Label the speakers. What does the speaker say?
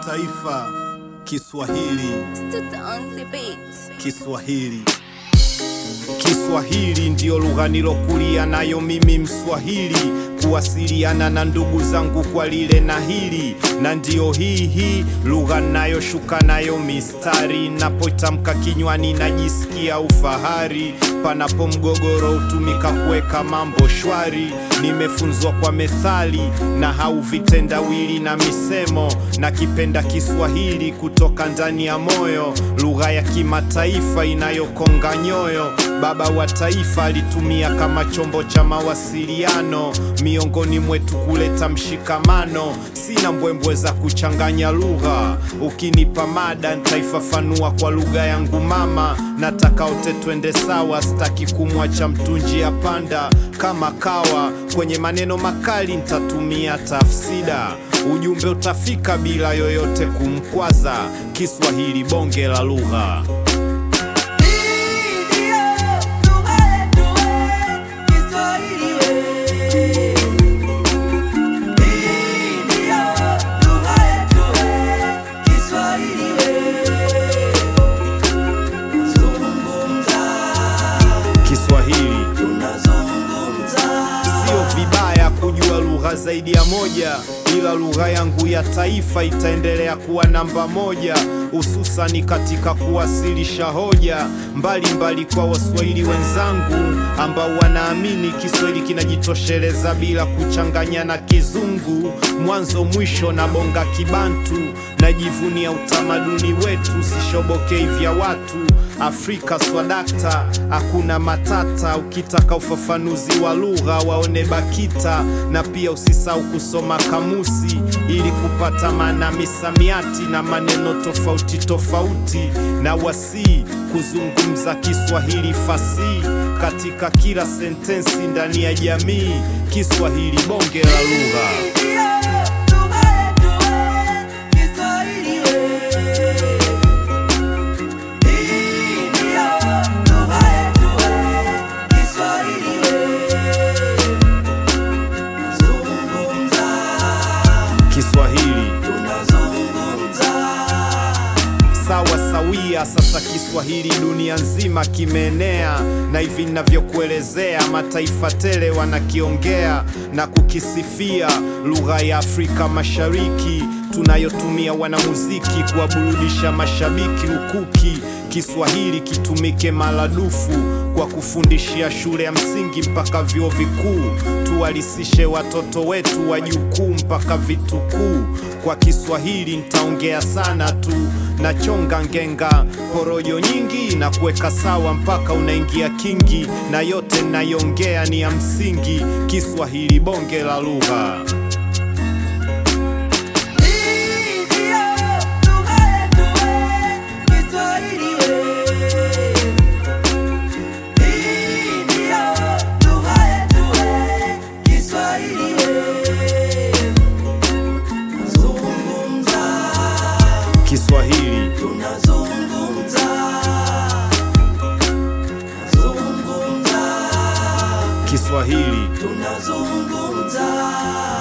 Speaker 1: taifa Kiswahili,
Speaker 2: Tutanze beats.
Speaker 1: Kiswahili. Kiswahili ndiyo lugha nilokulia nayo mimi Mswahili, kuwasiliana na ndugu zangu kwa lile na hili, na ndiyo hii hii lugha nayoshuka nayo mistari, napotamka kinywani najisikia ufahari, panapo mgogoro hutumika kuweka mambo shwari. Nimefunzwa kwa methali na hau vitendawili na misemo, na kipenda Kiswahili kutoka ndani ya moyo, lugha ya kimataifa inayokonga nyoyo. Baba wa taifa alitumia kama chombo cha mawasiliano miongoni mwetu kuleta mshikamano. Sina mbwembwe za kuchanganya lugha, ukinipa mada nitaifafanua kwa lugha yangu mama. Nataka wote twende sawa, sitaki kumwacha mtu njia panda kama kawa. Kwenye maneno makali nitatumia tafsida, ujumbe utafika bila yoyote kumkwaza. Kiswahili bonge la lugha. Kiswahili sio vibaya kujua lugha zaidi ya moja, ila lugha yangu ya taifa itaendelea kuwa namba moja, hususani katika kuwasilisha hoja mbalimbali mbali kwa Waswahili wenzangu ambao wanaamini Kiswahili kinajitosheleza bila kuchanganya na Kizungu. Mwanzo mwisho na bonga Kibantu, najivunia utamaduni wetu, sishobokei vya watu Afrika swadakta, hakuna matata. Ukitaka ufafanuzi wa lugha waone BAKITA, na pia usisahau kusoma kamusi ili kupata maana misamiati na maneno tofauti tofauti, na wasii kuzungumza Kiswahili fasihi katika kila sentensi ndani ya jamii. Kiswahili bonge la lugha. Kiswahili sawa sawia. Sasa Kiswahili dunia nzima kimeenea, na hivi ninavyokuelezea mataifa tele wanakiongea na kukisifia. Lugha ya Afrika Mashariki tunayotumia wanamuziki kuwaburudisha mashabiki lukuki. Kiswahili kitumike maradufu kwa kufundishia shule ya msingi mpaka vyuo vikuu. Tuwalisishe watoto wetu wajukuu mpaka vitukuu. Kwa Kiswahili nitaongea sana tu, nachonga ngenga porojo nyingi na kuweka sawa mpaka unaingia kingi, na yote nayongea ni ya msingi. Kiswahili bonge la lugha. Kiswahili Kiswahili
Speaker 3: tunazungumza